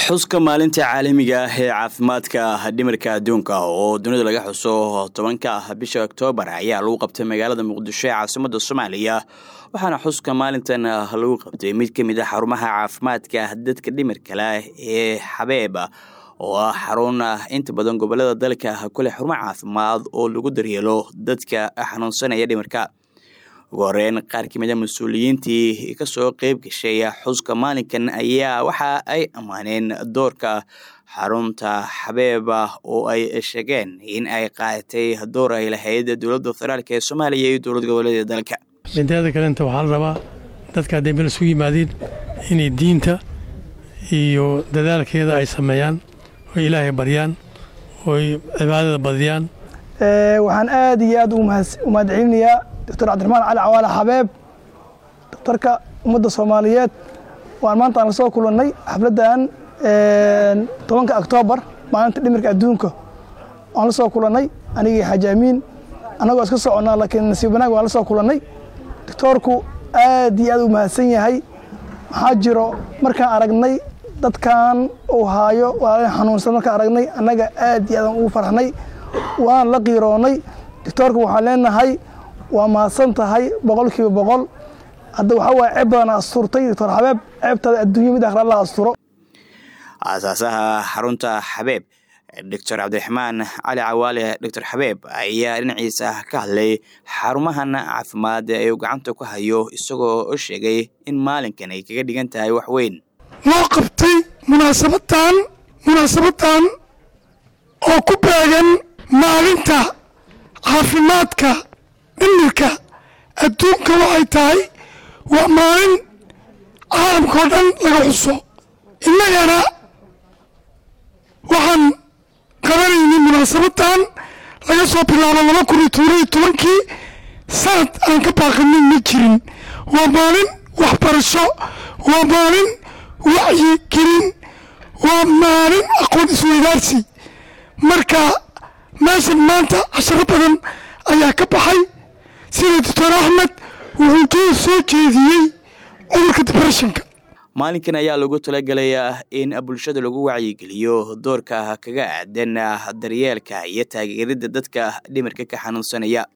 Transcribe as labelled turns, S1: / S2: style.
S1: xuska maalinta caalamiga ah ee caafimaadka dhimirka adduunka oo dunida laga xuso tobanka bisha oktoobar ayaa lagu qabtay magaalada muqdisho ee caasimada soomaaliya waxaana xuska maalintan lagu qabtay mid ka mid a xarumaha caafimaadka dadka dhimirka leh ee xabeeb oo ah xarun inta badan gobolada dalka kule xarumo caafimaad oo lagu daryeelo dadka xanuunsanaya dhimirka ugu horeyn qaar ka mid a mas-uuliyiintii kasoo qeyb gashay xuska maalinkan ayaa waxa ay ammaaneen doorka xarunta xabeeba oo ay sheegeen in ay qaadatay door ay lahayd dowladda federaalk ee soomaaliya iyo dowlad goboleeda dalka
S2: inteeda kalenta waxaa la rabaa dadka hadday meel isugu yimaadeen inay diinta iyo dadaalkeeda ay sameeyaan oy ilaahay baryaan oy cibaadada badiyaan
S3: waxaan aad iyo aad u mahadcelinayaa doctor cabdiraxmaan cali cawaale xabeeb doctorka ummadda soomaaliyeed waan maanta aan la soo kulannay xafladdan tobanka oktoobar maalinta dhimirka adduunka waan la soo kulannay anigii xajaamiin annagoo iska soconnaa laakiin nasiib wanaag waan la soo kulannay doctoorku aad iyo aad u mahadsan yahay maxaa jiro markaan aragnay dadkan uu haayo walaalin xanuunsan markaan aragnay annaga aad iyo aadaan ugu farxnay waan la qiiroonnay doctoorku waxaan leenahay waa mahadsan tahay boqol kiiba boqol hadda waxaa waaya ceeb badan asturtay doctor xabeeb ceebtaada adduunya mid akhra la asturo
S1: aasaasaha xarunta xabeeb doctor cabdiraxmaan cali cawaale doctor xabeeb ayaa dhinaciisa ka hadlay xarumahan caafimaad ee uu gacanta ku hayo isagoo sheegay in maalinkan ay kaga dhigan tahay wax weyn
S4: loo qabtay munaasabadan munaasabadan oo ku beegan maalinta caafimaadka dhimirka adduunka waxay tahay waa maalin caalamkao dhan laga xuso innagana waxaan qabanaynay munaasabadan laga soo bilaabo laba kun iyo toban iyo tobankii sanad aan ka baaqanin ma jirin waa maalin waxbarasho waa maalin wacyi gelin waa maalin aqoon isweydaarsi marka meeshan maanta casharo badan ayaa ka baxay sida doctor axmed wuxuu doo soo jeediyey cudurka debreshonka
S1: maalinkan ayaa lagu talagelayaa in bulshada lagu wacyigeliyo doorka kaga aadan daryeelka iyo taageeridda dadka dhimirka ka xanuunsanaya